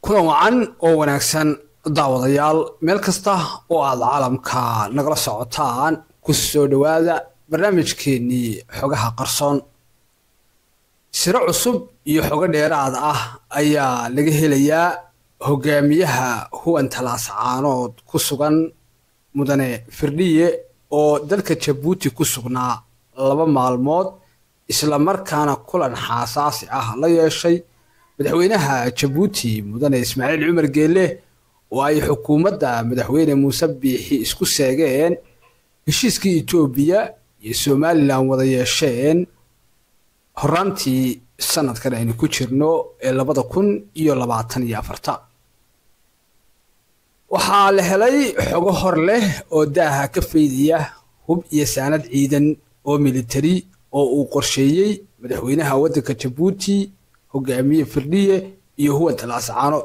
kulan wacan oo wanaagsan daawadayaal meel kasta oo aad caalamka nagala socotaan ku soo dhowaada barnaamijkeennii xogaha qarsoon siro cusub iyo xogo dheeraad ah ayaa laga helayaa hogaamiyaha huwan talaascaanood ku sugan mudane firdhiye oo dalka jabuuti ku sugnaa laba maalmood isla markaana kulan xaasaasi ah la yeeshay madaxweynaha jabuuti mudane ismaaciil cumar geelle oo ay xukuumadda madaxweyne muuse biixi isku seegeen heshiiskii etoobiya iyo somalilan wada yeesheen horaantii sanadkan aynu ku jirno ee labada kun iyo labaatan iyo afarta waxaa la helay xogo hor leh oo daaha ka faydaya hub iyo saanad ciidan oo militari oo uu qorsheeyey madaxweynaha waddanka jabuuti hogaamiye firdhiye iyo huwan talaascaano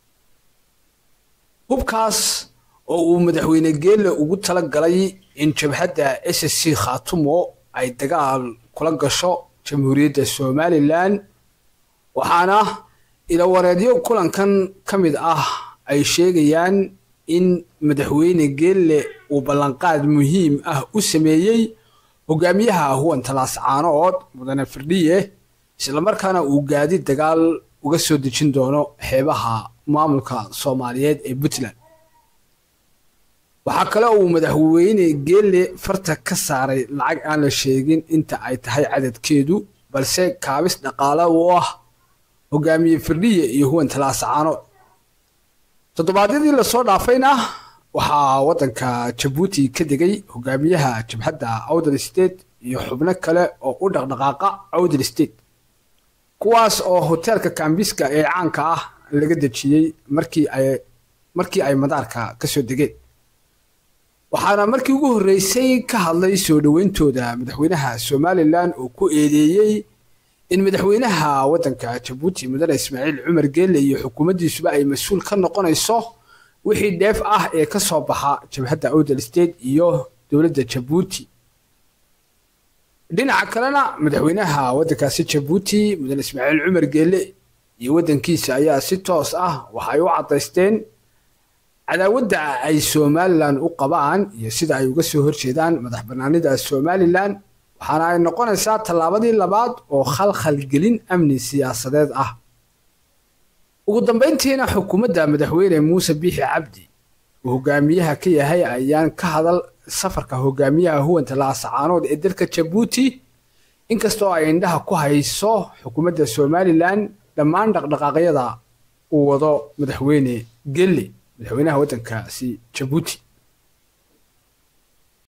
hubkaas oo uu madaxweyne geelle ugu tala galay in jabhadda s c khaatumo ay dagaal kula gasho jamhuuriyadda somalilan waxaana ilawareedyo kulankan ka mid ah ay sheegayaan in madaxweyne geelle uu ballanqaad muhiim ah u sameeyey hogaamiyaha huwan talaascaanood mudane firdhiye islamarkaana uu gaadi dagaal uga soo dejin doono xeebaha maamulka soomaaliyeed ee puntland waxaa kale uu madaxweyne geelle farta ka saaray lacag aan la sheegin inta ay tahay cadadkeedu balse kaabis dhaqaale u ah hogaamiye firdhiye iyo huwan talaascaanood toddobaadyadii lasoo dhaafayna waxaa waddanka jabuuti ka degay hogaamiyaha jabhadda awdal state iyo xubno kale oo u dhaqdhaqaaqa awdal state kuwaas oo hoteelka kambiska ee caanka ah laga dejiyey markii ay markii ay madaarka ka soo degeen waxaana markii ugu horreysay ka hadlay soo dhoweyntooda madaxweynaha somalilan oo ku eedeeyey in madaxweynaha waddanka jabuuti mudane ismaaciil cumar geelle iyo xukuumaddiisuba ay mas-uul ka noqonayso wixii dheef ah ee ka soo baxa jabhadda awdal state iyo dowladda jabuuti dhinaca kalena madaxweynaha waddankaasi jabuuti mudane ismaaciil cumar geelle iyo waddankiisa ayaa si toos ah waxay u caddaysteen cadaawadda ay somalilan u qabaan iyo sida ay uga soo horjeedaan madax bannaanida somalilan waxaana ay noqonaysaa tallaabadii labaad oo khalkhalgelin amni siyaasadeed ah ugu dambayntiina xukuumadda madaxweyne muuse biixi cabdi uu hogaamiyaha ka yahay ayaan ka hadal safarka hogaamiyaha huwan talaascaanood ee dalka jabuuti inkastoo ay indhaha ku hayso xukuumadda somalilan dhammaan dhaqdhaqaaqyada uu wado madaxweyne gelle madaxweynaha waddankaasi jabuuti